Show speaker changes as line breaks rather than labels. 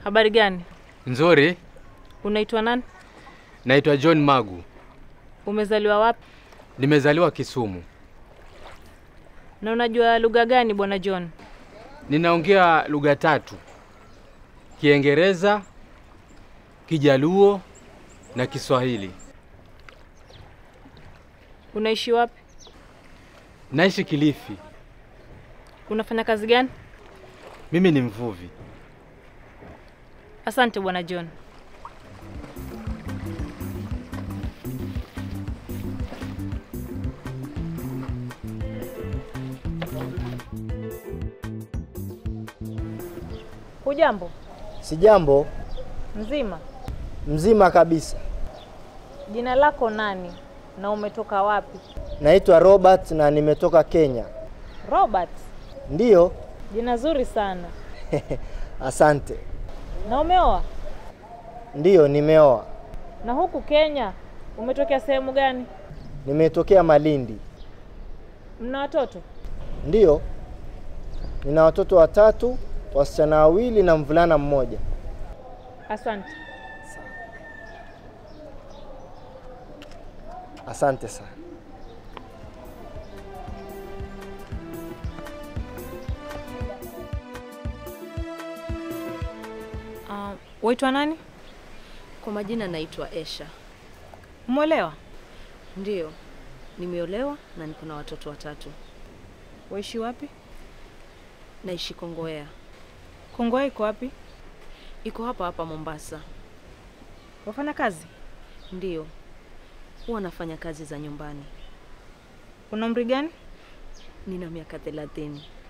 Habari gani?
Nzuri.
Unaitwa nani?
Naitwa John Magu.
Umezaliwa wapi?
Nimezaliwa Kisumu.
Na unajua lugha gani bwana John?
Ninaongea lugha tatu: Kiingereza, Kijaluo na Kiswahili.
Unaishi wapi?
Naishi Kilifi.
Unafanya kazi gani?
Mimi ni mvuvi.
Asante bwana John. Hujambo?
Sijambo,
Mzima?
mzima kabisa.
Jina lako nani na umetoka wapi?
Naitwa Robert na nimetoka Kenya.
Robert.
Ndiyo,
Jina zuri sana.
asante.
Na umeoa?
Ndiyo, nimeoa.
Na huku Kenya umetokea sehemu gani?
Nimetokea Malindi.
Mna watoto?
Ndiyo, nina watoto watatu, wasichana wawili na mvulana mmoja.
Asante.
Asante sana.
Uh, waitwa nani?
Kwa majina naitwa Esha.
Umeolewa?
Ndiyo, nimeolewa na niko na watoto watatu.
Waishi wapi?
Naishi Kongowea,
Kongowea iko wapi?
iko hapa hapa Mombasa.
Wafanya kazi?
Ndiyo, huwa nafanya kazi za nyumbani.
Una umri gani?
Nina miaka thelathini.